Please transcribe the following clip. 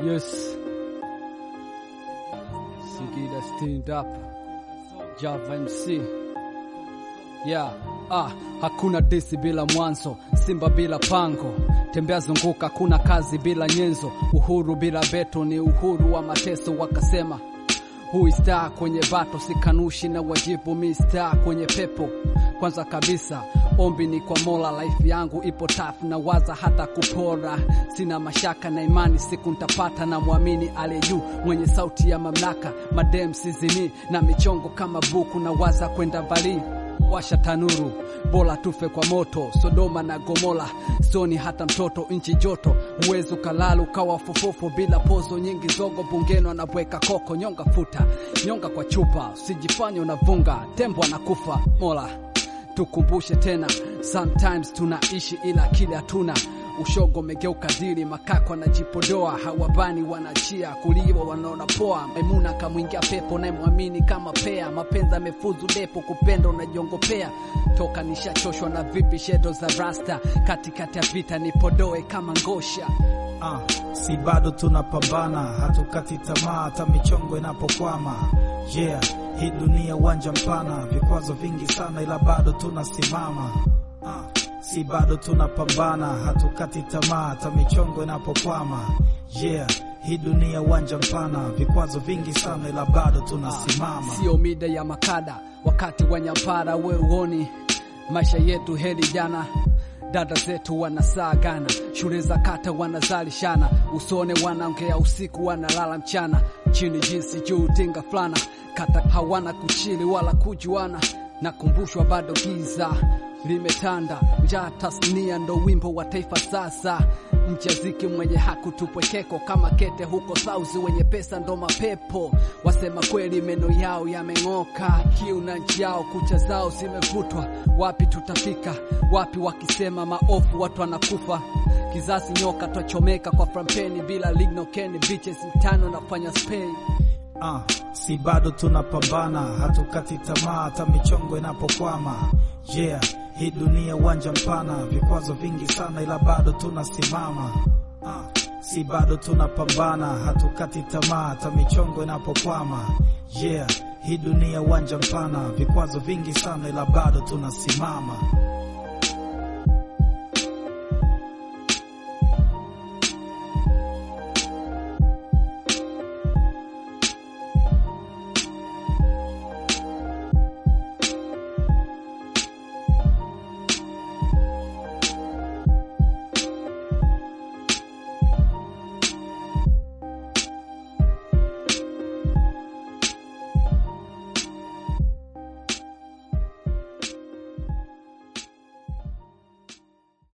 Yes. Singida stand up. Java MC. Yeah. Ah, hakuna disi bila mwanzo, Simba bila pango, tembea zunguka, kuna kazi bila nyenzo, uhuru bila beto ni uhuru wa mateso. Wakasema hui star kwenye bato, sikanushi na wajibu, mi star kwenye pepo. Kwanza kabisa ombi ni kwa Mola, life yangu ipo tafu na waza hata kupora, sina mashaka na imani siku ntapata, na mwamini aliye juu mwenye sauti ya mamlaka, madem sizini na michongo kama buku, na waza kwenda mbali washa tanuru, bora tufe kwa moto. Sodoma na Gomora, soni hata mtoto, nchi joto, uwezo kalalu kawa fufufu, bila pozo nyingi, zogo bungeno anabweka koko, nyonga futa nyonga kwa chupa, usijifanye unavunga, tembo anakufa. Mola tukumbushe tena, sometimes tunaishi ila kile hatuna ushogo megeuka dili, makako anajipodoa, hawabani wanachia kuliwa, wanaona poa. Maimuna kamwingia pepo, naye mwamini kama pea, mapenzi amefuzu depo, kupenda unajiongopea. Toka nishachoshwa na vipi shedo za rasta, katikati ya vita nipodoe kama ngosha. Ah, si bado tunapambana, hatukati tamaa hata michongo inapokwama. Yeah, hii dunia uwanja mpana, vikwazo vingi sana, ila bado tunasimama. Ah, si bado tunapambana, hatukati tamaa hata michongo inapokwama. Yeah, hii dunia uwanja mpana, vikwazo vingi sana, ila bado tunasimama. Sio mida ya makada, wakati wa nyampara, we uoni maisha yetu heli jana dada zetu wanasaagana, shule za kata wanazalishana, usone wanaongea usiku, wanalala mchana, chini jinsi juu tinga fulana, kata hawana kuchili wala kujuana, nakumbushwa bado giza limetanda, njaa tasnia ndo wimbo wa taifa sasa. Mchaziki mwenye hakutupwekeko kama kete huko sauzi, wenye pesa ndo mapepo, wasema kweli meno yao yameng'oka, kiu na nchi yao, kucha zao zimevutwa. Wapi tutafika? Wapi wakisema maofu watu wanakufa? Kizazi nyoka twachomeka kwa frampeni bila lignokeni, bitches mtano nafanya Spain. Ah, si bado tunapambana, hatukati tamaa hata michongo inapokwama. Yeah, hii dunia uwanja mpana, vikwazo vingi sana, ila bado tunasimama. Ah, si bado tunapambana, hatukati tamaa hata michongo inapokwama. Yeah, hii dunia uwanja mpana, vikwazo vingi sana, ila bado tunasimama.